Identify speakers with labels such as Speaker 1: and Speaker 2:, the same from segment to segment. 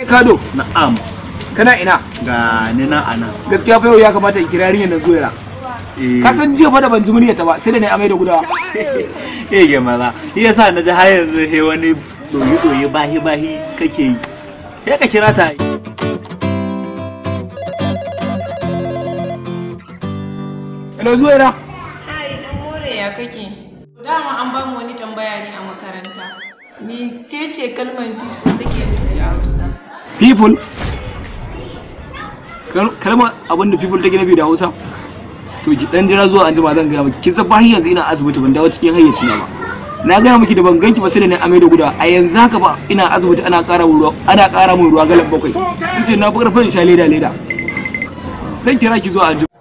Speaker 1: Kado,
Speaker 2: Na'am.
Speaker 1: kana ina?
Speaker 2: Ga ni na ana.
Speaker 1: Gaskiya fa yau ya kamata in kira yarinyar nan zuwa.
Speaker 2: Eh.
Speaker 1: Ka san jiya fa da ban ji muryarta ba, sai da na yi amai da gudawa.
Speaker 2: Eh ge maza. Shi yasa na ji har yanzu he wani doyi doyi bahi bahi kake yi. Sai ka kira ta.
Speaker 1: Hello zuwa
Speaker 3: ya kake dama an bamu wani tambaya ne a makaranta mecece kalmar people take nufi a hausa
Speaker 1: People. Kal- Kalmar abin da people take nufi da Hausa. To ki dan jira zuwa anjima zan gaya miki. Kin san fa har yanzu ina asibiti ban dawo cikin hayyaci na ba. Na gaya miki da ban ganki ba sai da na amai da guda. A yanzu haka ba ina asibiti ana ƙara mun ruwa ana ƙara mun ruwa galan bakwai. Sun ce na fi ƙarfin sha leda leda. Zan kira ki zuwa anjima.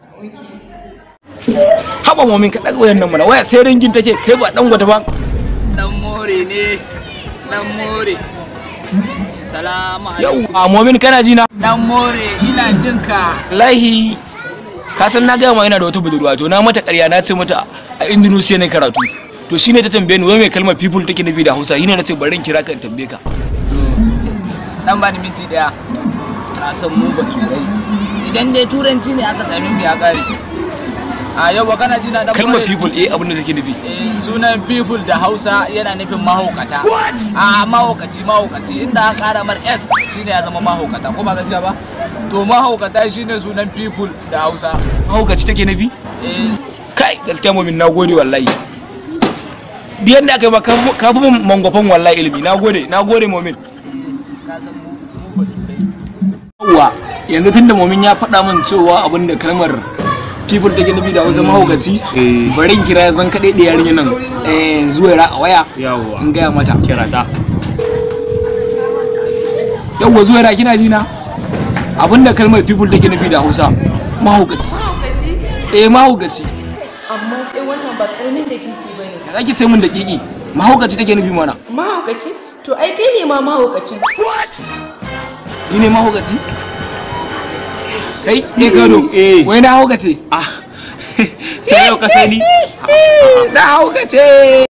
Speaker 1: Haba momin ka ɗaga wayan nan mana waya sai ringin take kai ba dan gwata ba.
Speaker 4: dan more ne dan more salamu
Speaker 1: Yau
Speaker 4: alaikum
Speaker 1: a momin kana ji na?
Speaker 4: dan more ina jin ka
Speaker 1: wallahi ka san na gaya ma ina da wata budurwa to na mata ƙarya na ce mata a Indonesia ne karatu to shine ta tambaye ni wai mai kalmar people take nufi da Hausa shine na ce bari in kira ka in tambaye ka
Speaker 4: dan bani minti daya na san mu ba turai idan dai turanci ne aka sami mu ya kare a yau ba kana ji na dan
Speaker 1: kalmar
Speaker 4: more?
Speaker 1: people eh abin da take nufi
Speaker 4: Eh, sunan people da hausa yana nufin mahaukata a mahaukaci mahaukaci inda aka kara mar s shine ya zama mahaukata ko ba gaskiya ba to mahaukata shine sunan people da hausa
Speaker 1: mahaukaci take nufi
Speaker 4: eh
Speaker 1: kai gaskiya mumin na gode wallahi da yadda aka yi ba ka fi min mangwafan wallahi ilimi na gode na gode mumin
Speaker 4: ka san mu mu ba turai
Speaker 1: yawwa yanzu tunda mumin ya faɗa min cewa abin da kalmar people take nufi da Hausa mahaukaci
Speaker 2: Eh.
Speaker 1: bari in kira zan kaɗai da yarinya nan eh, zuwa a waya
Speaker 2: Yawwa.
Speaker 1: in gaya mata
Speaker 2: Kira ta.
Speaker 1: yawwa zuwa ra kina jina abinda kalmar people take nufi da hausa mahaukaci
Speaker 3: mahaukaci
Speaker 1: eh mahaukaci
Speaker 3: amma kai wannan ba karamin da kiki bane
Speaker 1: ya zaki ce min da kiki mahaukaci take nufi mana
Speaker 3: mahaukaci to ai kai ne ma mahaukacin
Speaker 1: ni ne mahaukaci kai eh gado
Speaker 2: Eh.
Speaker 1: wai na haukace
Speaker 2: Ah. Sai yau ka sani.
Speaker 1: na haukace